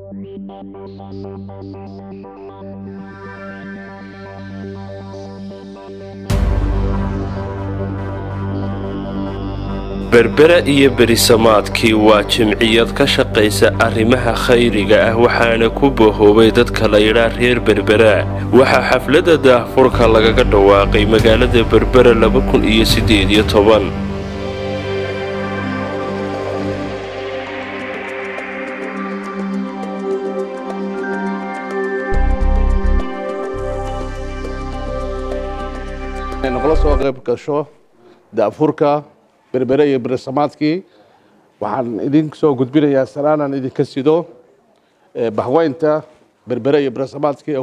berbera iyo berisamaadkii waa jimciyad ka shaqaysa arrimaha khayriga ah waxaana ku bahoobay dadka la yidhaa reer berbera waxaa xafladda daahfurka lagaga dhawaaqay magaalada berbera laba kun iyo siddeed iyo toban nagala soo qayb gasho daafurka berbere iyo beresamaadkii waxaan idin soo gudbinayaa salaanaan idinka sido bahweynta berbere iyo beresamaadkii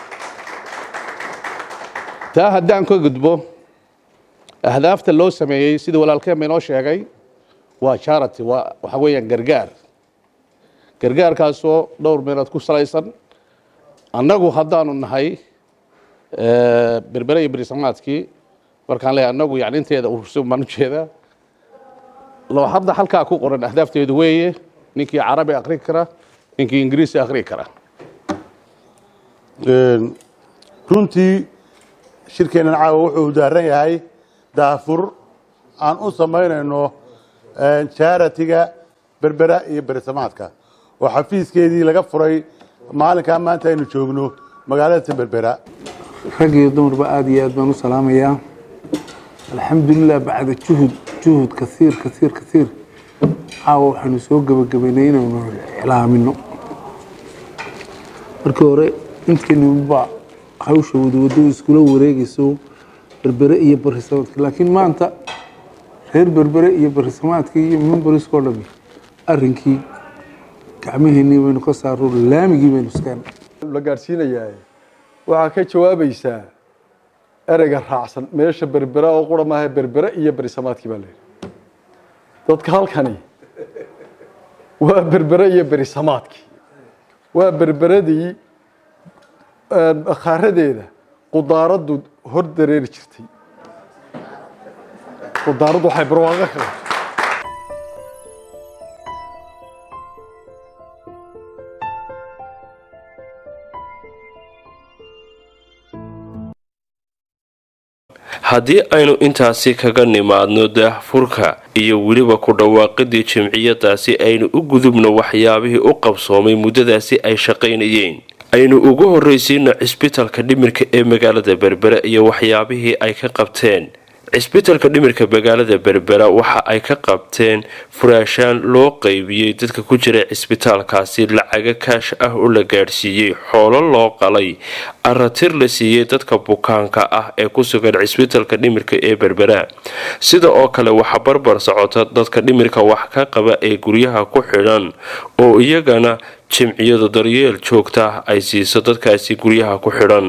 taa haddaan ka gudbo ahdaafta loo sameeyey sida walaalkeenba inoo sheegay waa charity waa waxa weeyaan gargaar gargaarkaasoo dhowr meelood ku salaysan annagu haddaanu nahay berbere iyo beresamaadkii markaan leeyahay annagu yani inteeda urursan baan ujeedaa loo hadda halkaa ku qoran ahdaafteedu weeye ninkii carabi akri kara ninkii ingiriisi akri kara runtii shirkeennan caawa wuxuu daaran yahay daafur aan u samaynayno charitiga berbera iyo beresamaadka oo xafiiskeedii laga furay maalinkaa maanta aynu joogno magaalada berbera rag iyo dumarba aada iyo aad baan u salaamayaa alxamdulilah bacda juhud juhud kaiir kaiir kaiir caawa waxaanu soo gebagabaynay inaynu iclaamino markii hore intaynuba hawsha wadawado iskula wareegayso berbere iyo barisamaadka laakiin maanta reer berbere iyo barisamaadka iyo memberiskao dhami arrinkii gacmaheennii baynu ka saaro laamigii baynu iskeen la gaadhsiinayaa waxaa ka jawaabaysaa ereyga raacsan meesha berbera oo qura maaha berbere iyo berisamaadkii baa layidhi dadka halkani waa berbere iyo berisamaadkii waa berberadii khaaradeeda qudaaraddu hor dareeri jirtay qudaaraddu waxay barwaaqo ka haddii aynu intaasi kaga nimaadno daahfurka iyo weliba ku dhawaaqidii jimciyadaasi aynu u gudubno waxyaabihii u qabsoomay muddadaasi ay shaqaynayeen aynu ugu horraysiino cisbitalka dhimirka ee magaalada berbera iyo waxyaabihii ay ka qabteen cisbitalka dhimirka magaalada berbera waxa ay ka qabteen furaashaan loo qaybiyey dadka ku jira cisbitaalkaasi lacaga kaash ah oo la gaadhsiiyey xoolo loo qalay aratir la siiyey dadka bukaanka ah ee ku sugan cisbitalka dhimirka ee berbera sida oo kale waxa barbar socota dadka dhimirka wax ka qaba ee guryaha ku xidhan oo iyagana jimciyadu daryeel joogta ay siiso dadkaasi guryaha ku xidhan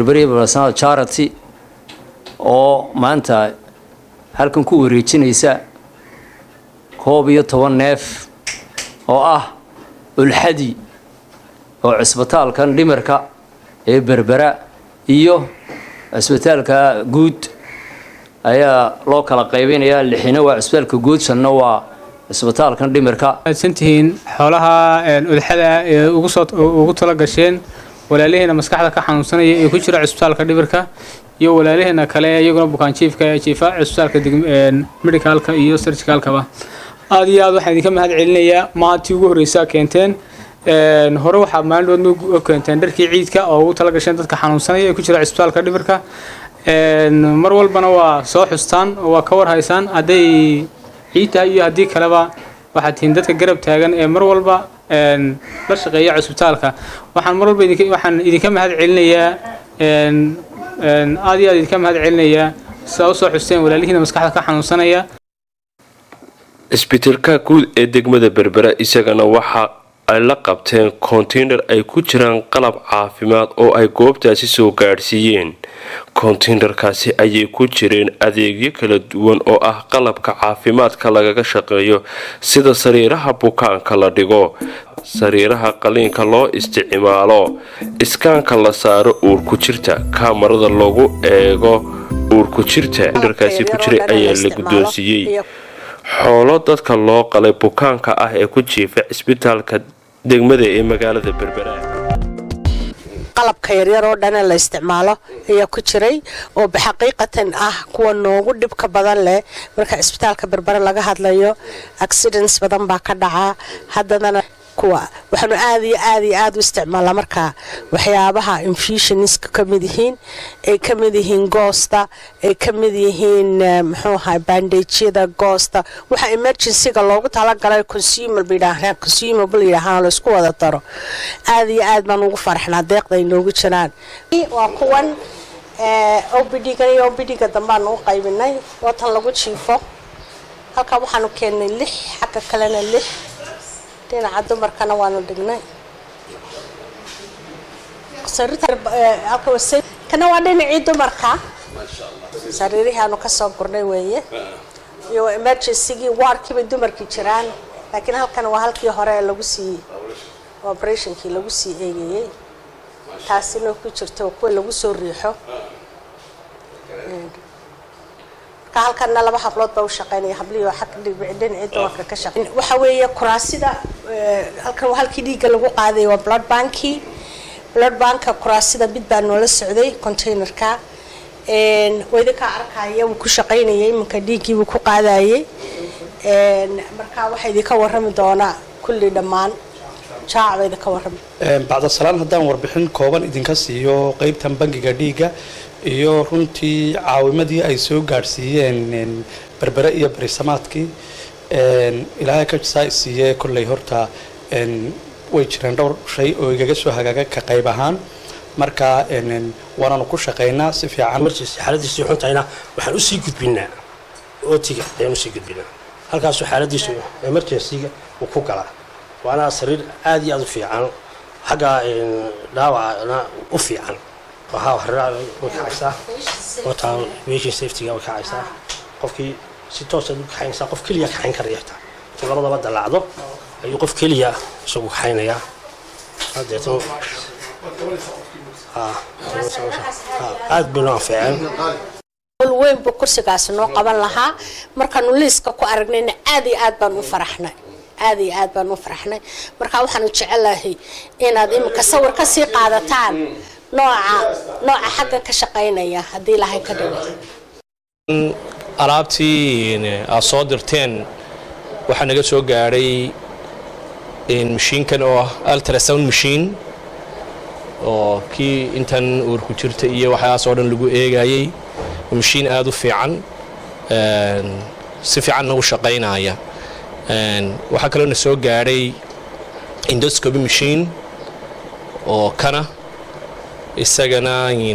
oo maanta halkan ku wareejinaysa koob iyo toban neef oo ah ulxadi oo cisbitaalkan dhimirka ee berbera iyo cisbitaalka guud ayaa loo kala qaybinayaa lixina waa cisbitaalka guud shanna waa cisbitaalkan dhimirka santihiin xoolaha ulxada ee ugu tala gasheen walaalihiina maskaxda ka xanuunsanaya ee ku jira cisbitaalka dhimirka iyo walaalaheena kale iyaguna bukaanjiifka ee jiifa cisbitaalka medicalka iyo surgicalkaba aada iyo aad waxaan idinka mahad celinayaa maatii ugu horreysaa keenteen hore waxaa maalinoodna u keenteen dharkii ciidka oo ugu tala gasheen dadka xanuunsanaya ee ku jira cisbitaalka dhimirka mar walbana waa soo xustaan oo waa ka warhaysaan hadday ciid tahay iyo haddii kaleba waxaad tihiin dadka garab taagan ee mar walba la shaqeeya cisbitaalka waxaan mar walba waxaan idinka mahad celinayaa aada iyo aad idinka mahad celinayaa sidaa usoo xusteen walaalihiina maskaxda ka xanuunsanaya cisbitalka guud ee degmada berbera isagana waxa ay la qabteen konteynar ay ku jiraan qalab caafimaad oo ay goobtaasi soo gaadhsiiyeen konteynerkaasi ayay ku jireen adeegyo kala duwan oo ah qalabka caafimaadka lagaga shaqeeyo sida sariiraha bukaanka la dhigo sariiraha qaliinka loo isticmaalo iskaanka la saaro uurku jirta kaamarada lagu eego uurku jirta konteynerkaasi ku jiray ayaa la guddoonsiiyey xoolo dadka loo qalay bukaanka ah ee ku jiifa cisbitaalka degmada ee magaalada berbera qalabka yaryar oo dhana la isticmaalo ayaa ku jiray oo xaqiiqatan ah kuwa noogu dhibka badan leh marka cisbitaalka berbere laga hadlayo accidents badan baa ka dhacaa haddadana kuwa waxaanu aad iyo aad iyo aad u isticmaalaa markaa waxyaabaha infusioniska ka mid yihiin ay ka mid yihiin goosta ay ka mid yihiin muxuu ahay bandageyada goosta waxa emergencyga loogu talagalay consumable yidhaahdaan consumable yidhaahaan la isku wada daro aad iyo aad baan ugu faraxnaa deeqda ay noogu jiraan waa kuwan obd-gan iyo obd-ga dambeaan u qaybinay watan lagu jiifo halkan waxaanu keennay lix xagga kalena lix dhinaca dumarkana waanu dhignay kana waa dhinacii dumarka sariirihii aanu kasoo gurnay weeye iyo emergencygii waarkiibay dumarkii jiraan laakiin halkan waa halkii hore lagu sii operationkii lagu sii eegayey taasina ku jirto kuwa lagu soo riixo marka halkana laba hablood baa u shaqeynaya habliyo xag dhinacii dumarka ka shaqeyn waxa weeye kuraasida halkan waa halkii dhiigga lagu qaaday waa blood banki blood banka kuraasida mid baa noola socday containerka waidinkaa arkaya wuu ku shaqaynayay iminka dhiiggiibuu ku qaadayay marka waxaa idinka warrami doonaa kulli dhammaan jaac baa idinka warrami bacda salaan haddaan warbixin kooban idinka siiyo qeybtan bangiga dhiigga iyo runtii caawimadii ay soo gaadhsiiyeen berbere iyo berisamaadkii ilaahay ka saa siiyee kolley horta way jireen dhowr shay oo igaga soo hagaaga ka qayb ahaan marka waanaanu ku shaqaynaa si fiican emergency xaaladiisu xuntahayna waxaan usii gudbinaa ootiga ayaan usii gudbinaa halkaasuu xaaladiisu emergencyga uu ku galaa waana sariir aad iyo aad u fiican xagga dhaawacana u fiican waxaa haraa way kacaysaa wataa patient safetyga way kacaysaa qofkii si toosaad u kaxaynaysaa qof keliya kaxayn karaya xitaa intuu labadaba dalaacdo ayuu qof keliya isagu kaxaynayaa hadeeto aad bay noo anfeeceen weyn buu kursigaasi noo qaban lahaa markaanu liiska ku aragnayna aad iyo aad baan u faraxnay aad iyo aad baan u faraxnay marka waxaanu jecelahay inaad iminka sawir ka sii qaadataan nooca nooca xaggan ka shaqaynaya haddii ilaahay ka dhigo alaabtii aad soo dirteen waxaa naga soo gaadhay mashiinkan oo ah ultrasound machine oo kii intan uurku jirta iyo waxyaas oo dhan lagu eegayey mashiin aada u fiican si fiicanna u shaqaynaya waxaa kaloo na soo gaadhay indoscoby machine oo kana isagana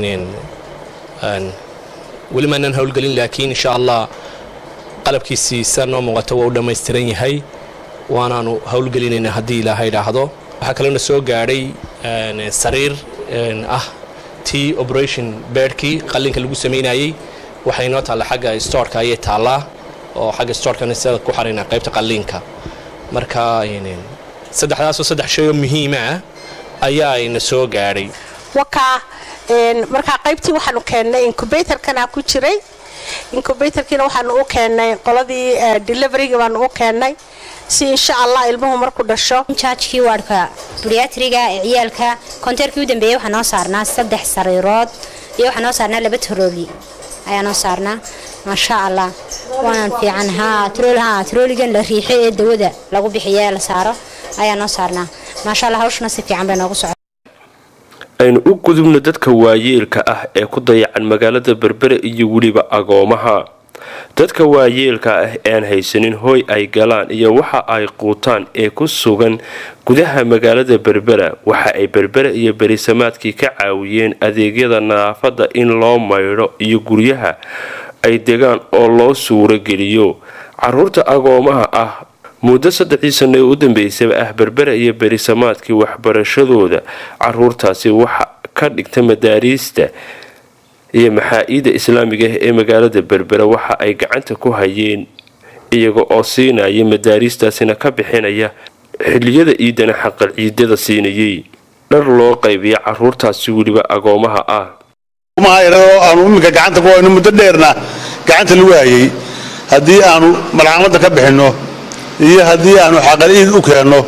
weli maanaan howlgelin laakiin insha allah qalabkiisiisa noo muuqato waa u dhammaystiran yahay waanaanu howlgelinaynaa haddii ilaaha idhaahdo waxaa kaloo na soo gaadhay sariir ah tii operation beedhkii qallinka lagu samaynayey waxay noo taalla xagga storeka ayay taallaa oo xagga storkana sida ku xaraynaa qaybta qalliinka marka saddexdaasoo saddex shay oo muhiima ah ayaa ina soo gaadhay wakaa markaa qaybtii waxaanu keennay incubatorkana ku jiray incubatorkiina waxaanu u keennay qoladii deliveryga baanu u keennay si insha allah ilmuhu marku dhasho jaajkii waadhka buriatriga ee ciyaalka konteerkii u dambeeyey waxaa noo saarnaa saddex sariirood iyo waxaa noo saarnaa laba tarooli ayaa noo saarnaa maasha allah waanan fiican haa trool haa trooligan la riixo ee dawada lagu bixiyo ee la saaro ayaa noo saarnaa maasha allah hawshuna si fiican bay noogu socota aynu u gudubno dadka waayeelka ah ee ku dayacan magaalada berbere iyo weliba agoomaha dadka waayeelka ah ean haysanin hooy ay galaan iyo waxa ay quutaan ee ku sugan gudaha magaalada berbera waxa ay berbere iyo berisamaadkii ka caawiyeen adeegyada nadaafada in loo maydho iyo guryaha ay degaan oo loo suurogeliyo caruurta agoomaha ah muddo saddexdii sano ee u dambeysaba ah berbera iyo berisamaadkii waxbarashadooda caruurtaasi waxa ka dhigta madaariista iyo maxaa-ida islaamiga ah ee magaalada berbera waxa ay gacanta ku hayeen iyaga oo siinaya madaariistaasina ka bixinaya xiliyada iidana xaqal ciidada siinayay dhar loo qaybiya caruurtaasi weliba agoomaha ah aanu iminka gacanta ku hayno muddo dheerna gacanta lagu hayay haddii aanu malcamada ka bixinno iyo haddii aanu xaqal ciid u keenno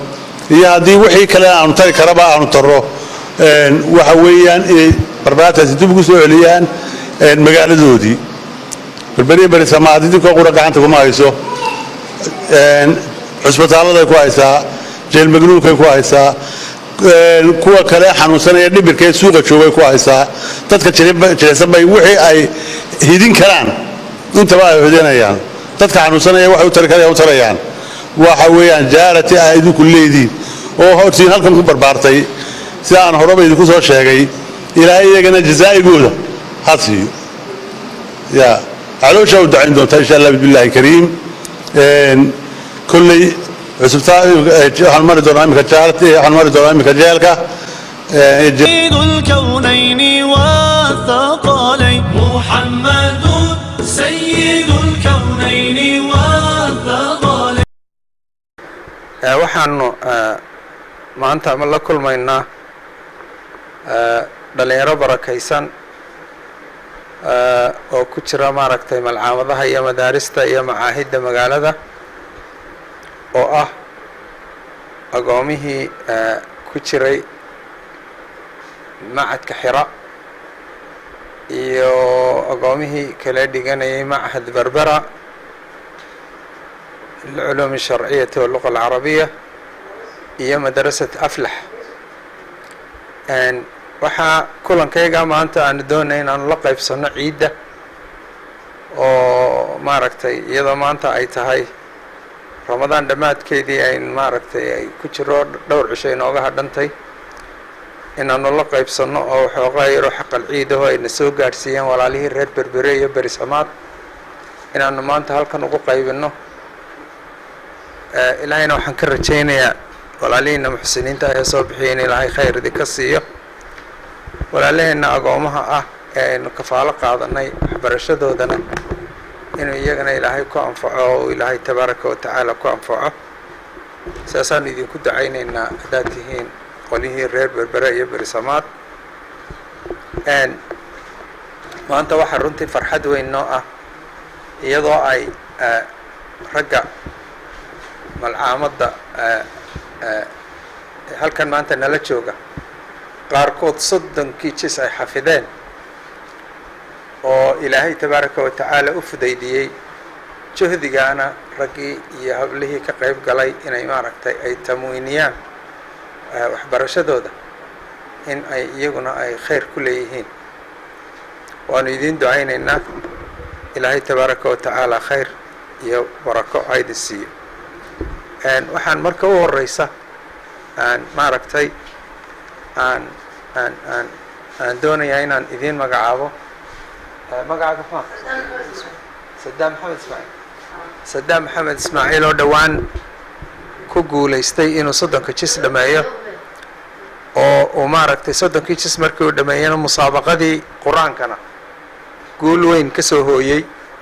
iyo haddii wixii kale aanu tari karaba aanu taro waxa weeyaan inay barbaraataasi dib ugu soo celiyaan magaaladoodii berberiya berisamaad idinkoo qura gacanta kuma hayso cusbitaaladay ku haysaa jeelmagnuunkay ku haysaa kuwa kale xanuunsanaya dhibirka ee suuqa joogay ku haysaa dadka jilicsan bay wixii ay hidin karaan intaba ay hidinayaan dadka xanuunsanaya waxay u tari karayaan u tarayaan waxa weeyaan jaarati ah idinku leediin oo hortiin halkan ku barbaartay sida aan horeba idinku soo sheegay ilaahay iyagana jazaa'igooda ha siiyo ya calooshaa u dacayn doontaa insha allah bismillahi kariim kolley cusubtaa waxaan mari doonaa imika jaarti waxaan mari doonaa imika jeelka سيد الكونين والثقلين محمد سيد الكونين والثقلين waxaanu maanta ama la kulmaynaa dhalinyaro barakaysan oo ku jira maaragtay malcaamadaha iyo madaarista iyo macaahidda magaalada oo ah agoomihii ku jiray macadka xira iyo agoomihii kala dhiganayay machad berbera lilculuum الsharciyati waluqa alcarabiya iyo madrasat aflax waxaa kulankayga maanta aanu doonay inaanu la qaybsano ciidda oo maaragtay iyadoo maanta ay tahay ramadaan dhammaadkeedii ayn maaragtay ay ku jiro dhowr cisho inooga hadhantay inaanu la qaybsanno oo waxoogaa yaroo xaqal ciidaho ayna soo gaadhsiiyeen walaalihii reer berbere iyo berisamaad inaanu maanta halkan ugu qaybinno ilaahayna waxaan ka rajaynayaa walaalihiina muxsiniinta ahee soo bixiya in ilaahay khayr idinka siiyo walaalaheenna agoomaha ah ee aynu kafaalo qaadanay waxbarashadoodana inuu iyagana ilaahay ku anfaco oo ilaahay tabaaraka wa tacaala ku anfaco saasaanu idinku dacaynaynaa haddaad tihiin qolihii reer berbere iyo berisamaad maanta waxaa runtii farxad weyn noo ah iyadoo ay ragga malcaamadda halkan maanta nala jooga qaarkood soddonkii jis ay xafideen oo ilaahay tabaaraka wa tacaala u fudaydiyey juhdigaana raggii iyo hablihii ka qayb galay inay maaragtay ay tamwiiniyaan waxbarashadooda in ay iyaguna ay khayr ku leeyihiin waanu idiin ducaynaynaa ilaahay tabaaraka wa tacaala khayr iyo barako aydi siiyo waxaan marka u horeysa aan maaragtay aan aan aan aan doonayaa inaan idiin magacaabo magacaaga ma sadaam maxamed ismaaciil sadaam maxamed ismaaciil oo dhowaan ku guulaystay inuu soddonka jis dhameeyo oo uu maaragtay soddonkii jis markii uu dhameeyana musaabaqadii qur-aankana guul weyn ka soo hooyey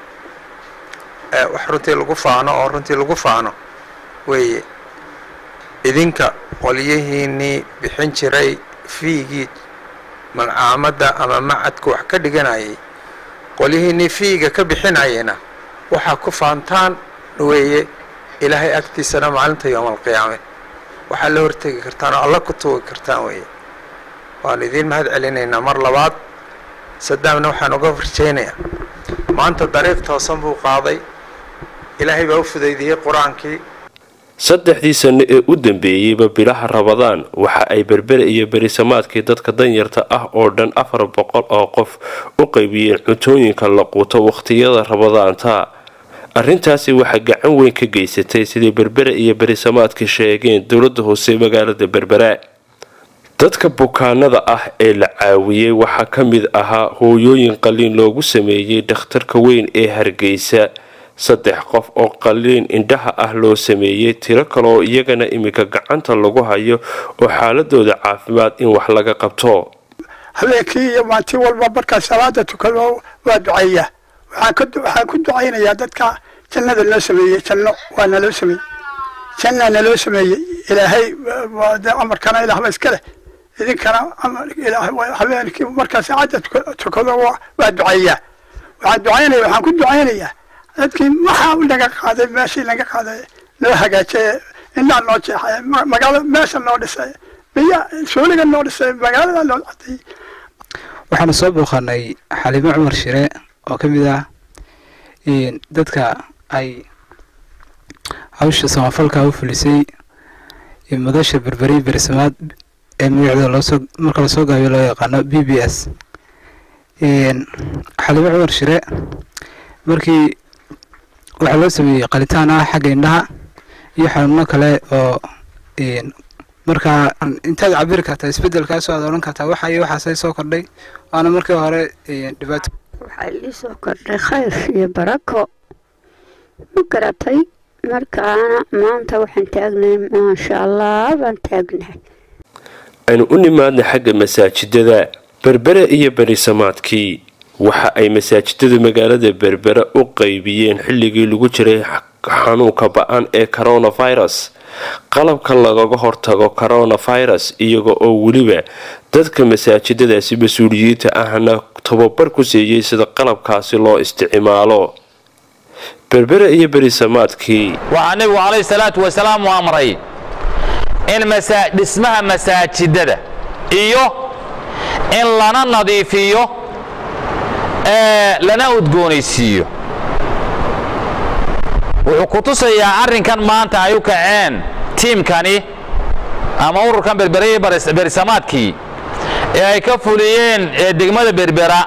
wax runtii lagu faano oo runtii lagu faano weeye idinka qolyihiinii bixin jiray fiigii malcaamadda ama macadku wax ka dhiganayay qolyihiinii fiiga ka bixinayayna waxaa ku faantaan weeye ilaahay agtiisana maalinta yowma alqiyaame waxaa la hortegi kartaan oo alla ku tuugi kartaan weeye waanu idiin mahad celinaynaa mar labaad sadaamna waxaan uga rajaynayaa maanta dariiq toosan buu qaaday ilaahay baa u fudaydiyey qur-aankii saddexdii sanno ee u dambeeyeyba bilaha rabadaan waxa ay berbere iyo berisamaadkii dadka danyarta ah oo dhan afar boqol oo qof u qaybiyeen cuntooyinka la quuto wakhtiyada rabadaanta arrintaasi waxaa gacan weyn ka geysatay sidii berbere iyo berisamaadka sheegeen dowladda hoose magaalada berbera dadka bukaanada ah ee la caawiyey waxaa ka mid ahaa hooyooyin qaliin loogu sameeyey dhakhtarka weyn ee hargeysa saddex qof oo qaliin indhaha ah loo sameeyey tiro kaleoo iyagana iminka gacanta lagu hayo oo xaaladooda caafimaad in wax laga qabto habeenkii iyo maanti walba markaa salaada tukado waa duceeyaa waxaan ku ducaynayaa dadka jannada loo sameeyey janno waa naloo sameeyey jannaa naloo sameeyey ilaahay amarkana ilaahba iska leh idinkana habeenkii markaa saacadda tukado waa duceeyaa waxaan ducaynaya waxaan ku ducaynayaa dadkii maxaa u naga qaaday meeshii naga qaaday loo hagaajiye indhaa noo jeexay ma- magaalo meesha noo dhisay biya suuliga noo dhisay magaalada noo caday waxaanu soo booqanay xaliimo cumar shire oo ka mid ah een, dadka ay hawsha samafalka u fulisay ee madasha berberi bersamaad ee magaceeda loosoo marka lasoo gaabiyo loo yaqaano b b s een, xaliimo cumar shire markii waxaa loo sameeyey qalitaan ah xagga indhaha iyo xanuuno kale oo een, markaa intaad cabiri kartaa isbedelkaasoo aad odhan kartaa waxa iyo waxaasay soo kordhay waana markii hore een, dhibaato waxaa ii soo kordhay khayr iyo barako ma garatay markaana maanta waxaan taagnahay maasha allah baan taagnahay aynu u nimaadna xagga masaajidada berbere iyo berisamaadkii waxa ay masaajidada magaalada berbere u qaybiyeen xilligii lagu jiray xanuunka ba-an ee coronavirus qalabka lagaga hortago coronavirus iyaga oo weliba dadka masaajidadaasi mas-uuliyiinta ahna tababar ku siiyey sida qalabkaasi loo isticmaalo berbere iyo berisamaadkii waxaa nebigu calayhi salaatu wasalaam u amray in masa dhismaha masaajidada iyo in lana nadiifiyo ee lana udgoonaysiiyo wuxuu ku tusayaa arrinkan maanta ay u kaceen tiimkani ama ururkan berbereye berisamaadkii ee ay ka fuliyeen ee degmada berbera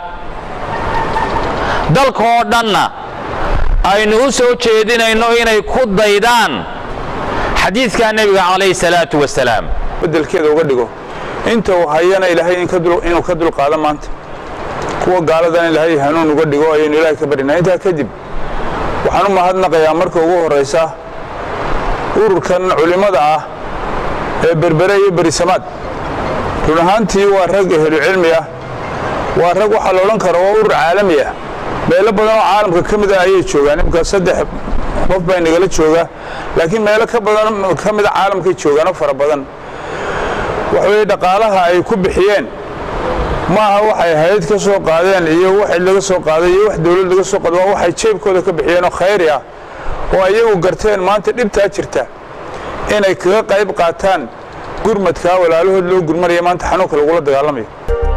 dalka oo dhanna aynu u soo jeedinayno inay ku daydaan xadiidka nebiga calayhi salaatu wasalaam bedelkeeda uga dhigo inta uu hayana ilaahay in ka dul- inuu ka dulqaado maanta kuwa gaaladana ilaahay hanuun uga dhigo ayaynu ilaahay ka barinaa intaa kadib waxaan u mahadnaqayaa marka ugu horraysa ururkan culimmada ah ee berbere iyo berisamaad run ahaantii waa rag ehlu cilmi ah waa rag waxaa la odhan kara waa urur caalami ah meelo badan oo caalamka ka mid ah ayay joogaan imika saddex qof baa nagala jooga laakiin meelo ka badan ka mida caalamkay joogaan oo fara badan waxa weeye dhaqaalaha ay ku bixiyeen maaha waxay hay-ad ka soo qaadeen iyo wax cid laga soo qaaday iyo wax dowlad laga soo qaado waa waxay jeebkooda ka bixiyeen oo khayri ah oo ayagu garteen maanta dhibtaa jirta inay kaga qayb qaataan gurmadkaa walaalahood loo gurmanaya maanta xanuunka lagula dagaalamayo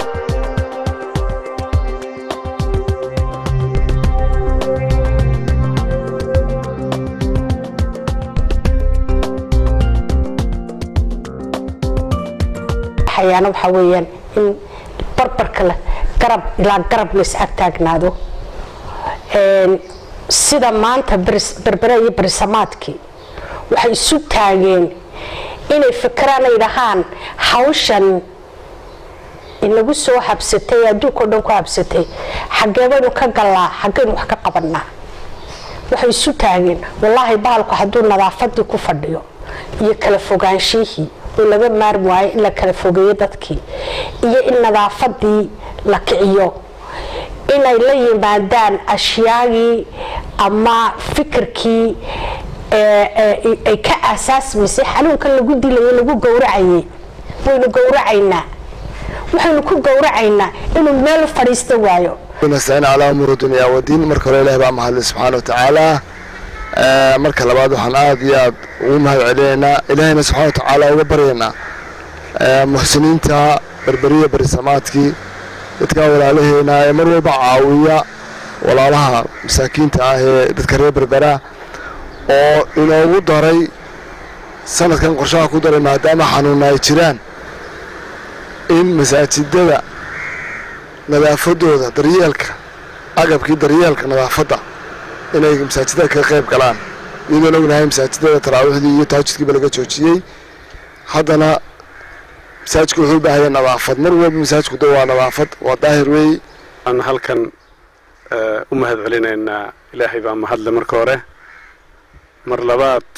waxayaana waxaa weeyaan in barbarka leh garab ilaa garab la is ag taagnaado Een, sida maanta beris- berbere iyo berisamaadkii waxay isu taageen inay fikiraan ay dhahaan hawshan inagu soo habsatay adduunka oo dhan ku habsatay xaggee baynu ka gallaa xaggaynu wax ka qabanaa waxay isu taageen wallaahi bahalku hadduu nadaafadii ku fadhiyo iyo kala fogaanshihii oo laga maarmi waayo in la kala fogeeyo dadkii iyo in nadaafadii la kiciyo inay la yimaadaan ashyaagii ama fikirkii ee, ee, ay ka aasaasmaysay xanuunkan lagu dilayo lagu gowracayay waynu gowracaynaa waxaynu ku gowracaynaa inuu meel fadhiista waayo nastaciin calaa umuuri dunya wadiin marka hore ilahi baa mahadlay subxaana watacaala Eh, marka labaad waxaan aad iyo aad ugu mahad celinaynaa ilaahayna subxaana watacaala uga baryaynaa Eh, muxsiniinta berberiya berisamaadkii dadka walaalaheena ee mar walba caawiya walaalaha masaakiinta ah ee dadka reer berbera oo inoogu daray sanadkan qorshaha ku daray maadaama xanuuna ay jiraan in masaajidada nadaafadooda daryeelka agabkii daryeelka nadaafadda inay masaajidada ka qayb galaan iyadoon ognahay masaajidada taraawiixdii iyo taajudkiiba laga joojiyey haddana masaajidku wuxuu u baahaya nadaafad mar walba masaajidku da waa nadaafad waa daahir weey aan halkan eh, u mahad celinaynaa ilaahay baa mahadle marka hore mar labaad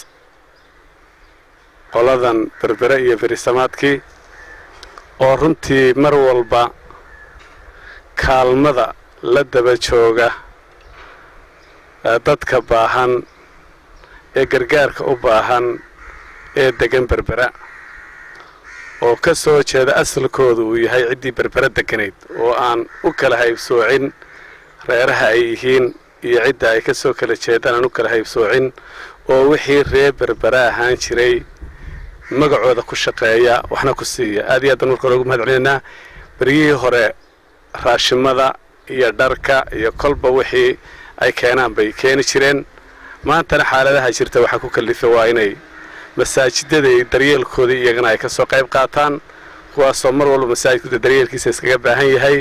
qoladan berbere iyo berisamaadkii oo runtii mar walba kaalmada la daba jooga eh, dadka baahan ee gargaarka u baahan ee degan berbera oo ka soo jeeda asalkooda uu yahay ciddii berbera deganayd oo aan u kala haybsoocin reeraha ay yihiin iyo cidda ay ka soo kala jeedaan aan u kala haybsoocin oo wixii reer berbera ahaan jiray magacooda ku shaqeeya waxna ku siiya aad iyo aad baan marka hore ugu mahad celinaynaa beryihii hore raashimada iyo dharka iyo kolba wixii ay keenaan bay keeni jireen maantana xaaladaha jirta waxaa ku kallifay waa inay masaajidada iyo daryeelkoodii iyagana ay ka soo qayb qaataan kuwaasoo mar walba masaajidkuda daryeelkiisa iskaga baahan yahay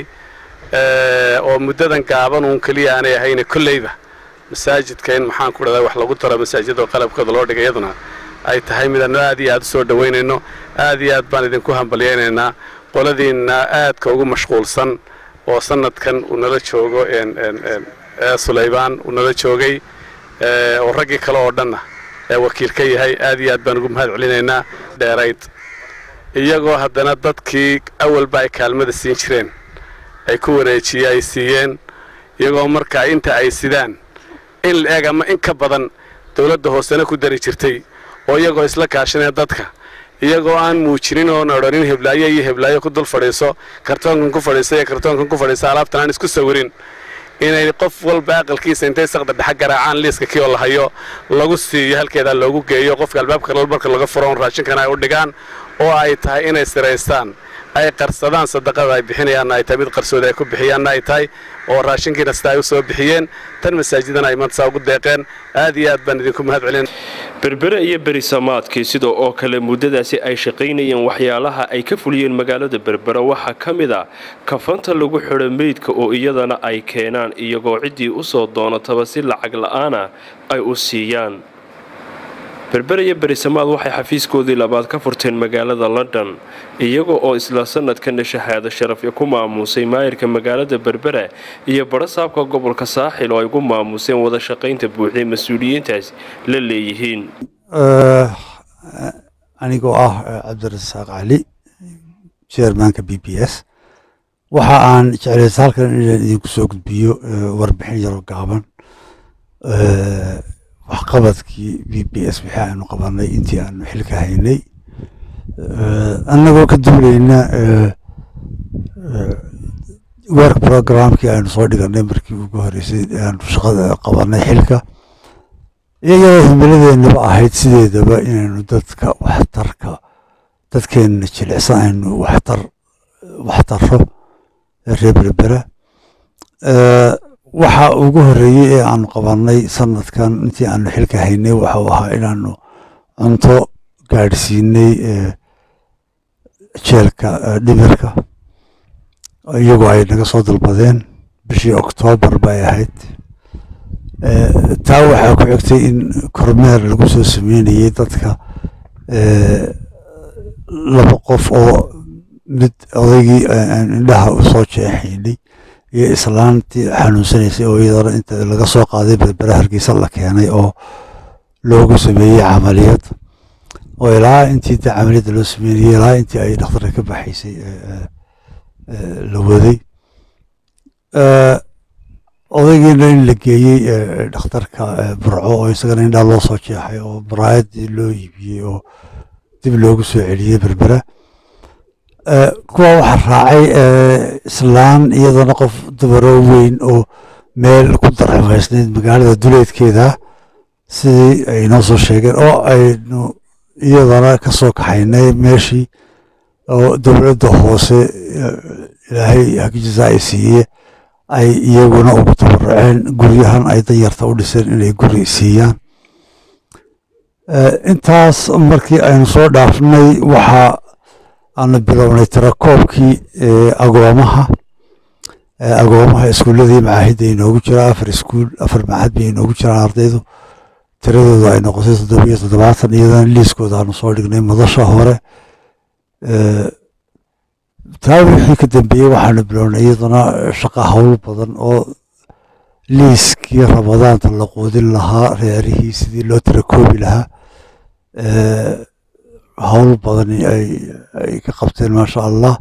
oo muddadan gaaban uun keliya aanay ahayne kolleyba masaajidka in maxaan ku dhahdaa wax lagu daro masaajidoo qalabkooda loo dhigay iyaduna ay tahay midaannu aad iyo aad u soo dhowaynayno aad iyo aad baan idinku hambalyaynaynaa qoladiinna aadka ugu mashquulsan oo sanadkan uu nala joogo sulaybaan uu nala joogay oo raggii kale oo dhanna ee wakiil ka yahay aad iyo aad baan ugu mahad celinaynaa dheerayd iyagoo haddana dadkii awalba ay kaalmada siin jireen ay ku wareejiye ay siiyeen iyagoo markaa inta ay sidaan in la eg ama in ka badan dowladda hoosena ku dari jirtay oo iyagoo isla kaashanaya dadka iyagoo aan muujinin oon odhanin heblaayo iyo heblaayo ku dul fadhiiso kartoonkan ku fadhiisa iyo kartoonkan ku fadhiisa alaabtan aan isku sawirin inay qof walba aqalkiisa intay saqda dhexa garaacaan liiska kii oo la hayo lagu siiyo halkeedaa loogu geeyo qofka albaabka lol marka laga furo on raashinkana ay u dhigaan oo ay tahay inay siraystaan ay qarsadaan sadaqada ay bixinayaanna ay tahay mid qarsooda ay ku bixiyaanna ay tahay oo raashinkiina sida ay u soo bixiyeen tan masaajidana ay maanta saa ugu deeqeen aad iyo aad baan idinku mahad celin berbere iyo berisamaadkii sida oo kale muddadaasi ay shaqaynayeen waxyaalaha ay ka fuliyeen magaalada berbera waxaa ka mid a kafanta lagu xidho meydka oo iyadana ay keenaan iyagoo ciddii u soo doonataba si lacag la-aana ay u siiyaan berbere iyo berisamaad waxay xafiiskoodii labaad ka furteen magaalada london iyaga oo isla sanadkana shahaado sharafya ku maamuusay maayirka magaalada berbere iyo barasaabka gobolka saaxil oo ay ku maamuuseen wada shaqaynta buuxday mas-uuliyiintaas la leeyihiin anigoo ah cabdirasaaq cali chairmanka b b s waxa aan jeclaysa halkan inaan idinku soo gudbiyo warbixin yaroo gaaban waxqabadkii b b s wixii aanu qabanay intii aanu xilka haynay annagoo ka duulayna work programkii aynu soo dhiganay markii ugu horeysay aanu shaqada qabanay xilka iyagoo himiladeennaba ahayd sideedaba inaynu dadka waxtarka dadkeenna jilicsan aynu waxtar waxtarro reer berbera waxa ugu horeeyey ee aanu qabanay sanadkan intii aanu xilka haynay waxau ahaa inaanu cunto gaadhsiinay jeelka dhimirka iyagoo ay naga soo dalbadeen bishii oktoobar bay ahayd taa waxaa ku xigtay in kormeer lagu soo sameynayay dadka laba qof oo mid odaygii indhaha u soo jeexaynay iyo islaantii xanuunsanaysay oo iyadana inta laga soo qaaday berbera hargeysa la keenay oo loogu sameeyey camaliyad oo ilaa intii de camaliyadda loo sameynayay ilaa intii ay dhakhtarka ka baxaysay la waday odaygiina in la geeyey dhakhtarka burco oo isagana indhaa loo soo jeexay oo maraayadii loo iibiyey oo dib loogu soo celiyey berbera kuwa waxaa raacay islaan iyadana qof dumaroo weyn oo meel ku darxumaysnayd magaalada duleedkeeda sidii ay noo soo sheegeen oo aynu iyadana ka soo kaxaynay meeshii oo dowladda hoose ilaahay hagijiza ay siiye ay iyaguna ugu tabaruceen guryahan ay danyarta u dhiseen inay guri siiyaan intaas markii aynu soo dhaafnay waxaa aanu bilownay tirakoobkii agoomaha agoomaha iskuuladii macaahidda inoogu jira afar iskuul afar macahad bay inoogu jiraan ardaydu tiradooda ay noqotay toddobiyo toddobaatan iyadana liiskooda aanu soo dhignay madasha hore taa wixii ka dambeeyey waxaanu bilownay iyadana shaqa howl badan oo liiskii ramadaanta la quudin lahaa reerihii sidii loo tirakoobi lahaa howl badan ay ka qabteen maasha allah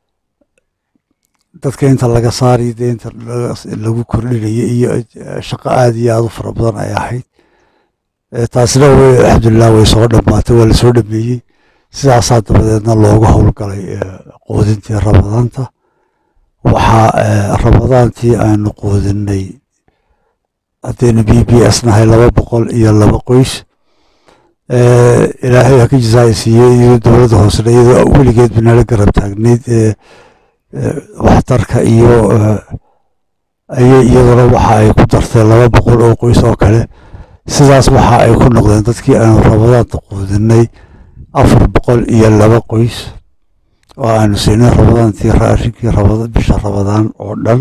dadka inta laga saarayo dee inta lagu kordhinayo iyo shaqo aada iyo aada u fara badan ay ahayd taasina w alxamdulilah way soo dhammaatay waa lasoo dhameeyey sidaasaa dabadeedna loogu howlgalay quudintii ramadaanta waxaa ramadaantii aanu quudinay haddaynu b b s nahay laba boqol iyo laba qoys ilaahay ha ka jisaaysiiyey iyo dowladda hoosena iyadoo weligeed banala garab taagnayd waxtarka iyo ayay iyaduna waxa ay ku dartay laba boqol oo qoys oo kale sidaas waxa ay ku noqdeen dadkii aanu rabadaanta quudinay afar boqol iyo laba qoys oo aanu siinay rabadaantii raashinkii rabada bisha rabadaan oo dhan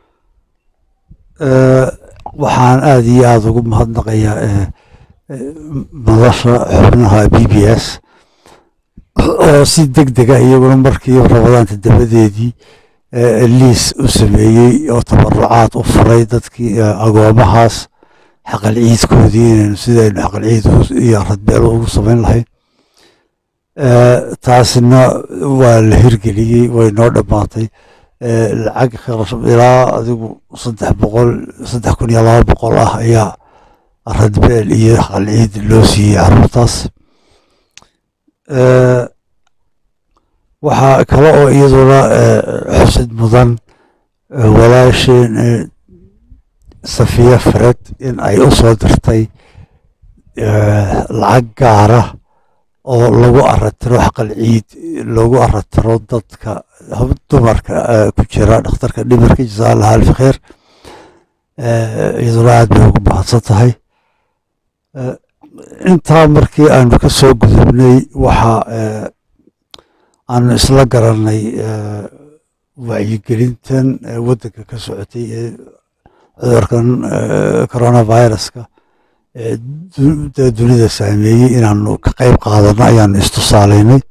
waxaan aada iyo aada ugu mahadnaqayaa madasha xubnaha b b s oo si deg dega iyaguna markii rabadaanta dabadeedii liis u sameeyey oo tabarucaad u furay dadkii agoomahaas xaqal ciidkoodii inaynu sidaynu xaqal ciid iyo radbeelo ugu samayn lahayn taasina waa la hirgeliyey way noo dhammaatay lacag kharash ilaa adigu saddex boqol saddex kun iyo laba boqol ah ayaa radbeel iyo xaqal ciid loo siiyey caruurtaas waxaa kale oo iyaduna xusid mudan walaasheen safiya fred in ay u soo dirtay lacag gaara oo lagu aratiro xaqal ciid lagu aratiro dadka dumarka ku jira dhakhtarka dhimirka jasaa allaha alfi kheer iyaduna aad bay ugu mahadsan tahay intaa markii aanu ka soo gudubnay waxa aanu isla garanay wacyigelintan waddanka ka socotay ee cudurkan coronaviruska ee dunida saameeyey inaanu ka qayb qaadano ayaanu istusaalaynay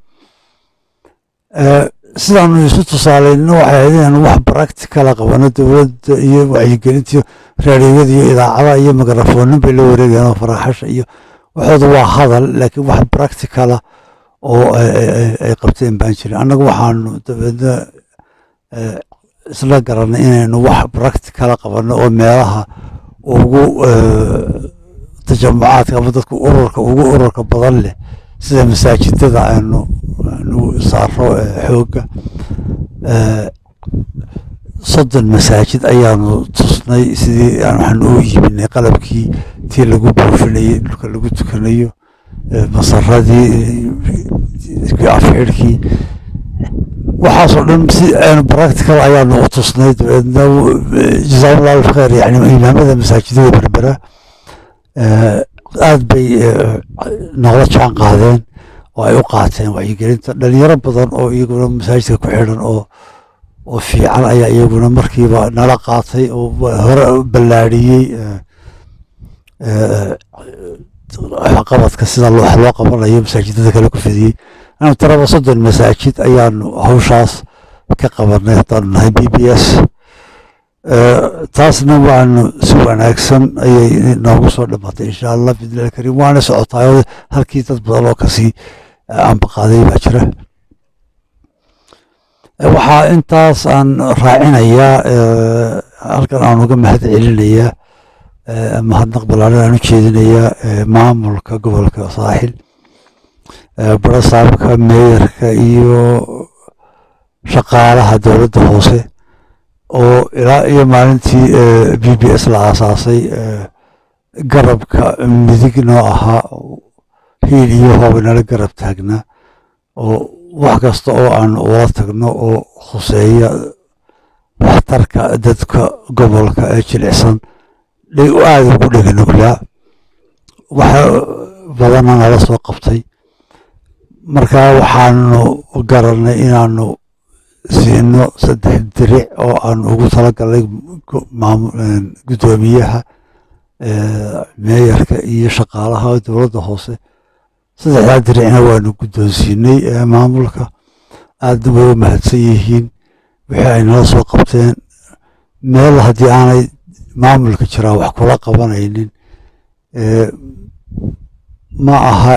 sidaanu isu tusaalayno waxay ahayd inaanu wax practicala qabano dowladda iyo wacyigelintiyo raadiyada iyo idaacadaha iyo mikrofoonin bay la wareegayaan oo faraaxasha iyo waxooda waa hadal laakiin wax practicala oo ay qabteen baan jirin annagu waxaanu dabeedna isla garanay inaynu wax practicala qabano oo meelaha ugu tajamucaadka ama dadku ururka ugu ururka badan leh sida masaajidada aanu aanu saaro xoogga soddon masaajid ayaanu tusnay sidii waxaanu u iibinay qalabkii tii lagu buufinayey dhulka lagu tukanayo masaradii afxidhkii waxaasoo dhan si aanu practical ayaanu u tusnay dabeedna jazakumullah alf kheer yani imaamada masaajidada berbera aad bay noqla jaan qaadeen oo ay u qaateen wacyigelinta dhalinyaro badan oo iyaguna masaajidka ku xidhan oo oo fiican ayaa iyaguna markiiba nala qaatay oo hore ballaadhiyey qabadka sida wax loo qabanayo masaajidada kale ku fidiyey anu taraba soddon masaajid ayaanu hawshaas ka qabanay haddaanu nahay b b s taasna waanu si wanaagsan ayay noogu soo dhammaatay insha allah bidnillahi kariim waana socotaayoo halkii dad badan oo kasii ambaqaaday baa jira waxaa intaas aan raacinayaa halkan aan uga mahad celinayaa mahadnaq ballaaran aan u jeedinayaa maamulka gobolka saaxil barasaabka meeyarka iyo shaqaalaha dowladda hoose oo ilaa iyo maalintii b b s la aasaasay garabka midig noo ahaa hiil iyo hooba nala garab taagnaa oo wax kasta oo aan ula tagno oo khuseeya waxtarka dadka gobolka ee jilicsan aada ugu dheganuglaa waxa badana nala soo qabtay marka waxaanu garanay inaanu siino saddex diric oo aan ugu talagalnay guddoomiyaha meeyarka iyo shaqaalaha dowladda hoose saddexdaa diricna waanu guddoonsiinay maamulka aadna way u mahadsan yihiin wixii ay nala soo qabteen meel haddii aanay maamulka jiraa wax kula qabanaynin ma aha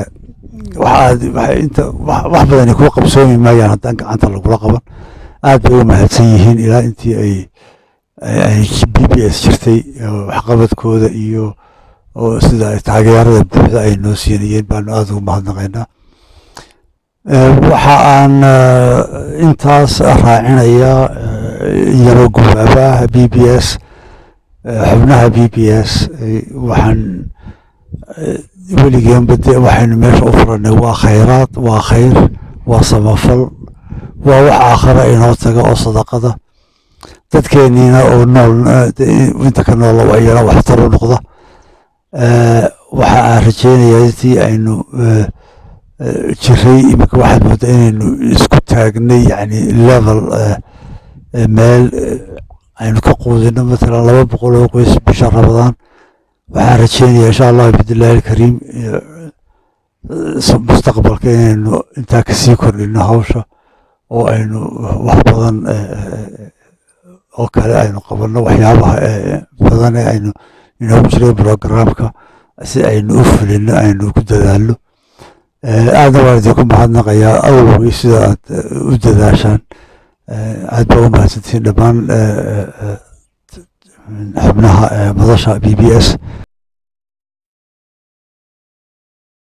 wax badani kula qabsoomi maayaan haddaan gacanta lagula qaban aad bay u mahadsan yihiin ilaa intii ay ay b b s jirtay waxqabadkooda iyo oo sida ay taageerada buuxda ay noo siinayeen baanu aada ugu mahadnaqaynaa waxa aan intaas raacinayaa yaba gubaabaha b b s xubnaha b b s waxaan weligeenba dee waxaynu meesha u furanay waa khayraad waa khayr waa samafal waa wax aakhara inoo taga oo sadaqada dadkeeniina oo nool inta ka nool ayana waxtar u noqda waxa aan rajeynayaa intii aynu jiray iminka waxaad moodaa inaynu isku taagnay yani level meel aynu ka quudino matalan laba boqol oo qoys bisha rabadaan waxaan rajeynayaa insha allah bidillaahi alkariim mustaqbalka inaynu intaa kasii kordhino hawsha oo aynu wax badan oo kale aynu qabanno waxyaabaha badan ee aynu inoogu jiray programka si aynu u fulino aynu ku dadaalno aadna waan idinku mahadnaqayaa awowgii sida aad u dadaashaan aad baa u mahadsantihiin dhammaan xubnaha madasha b b s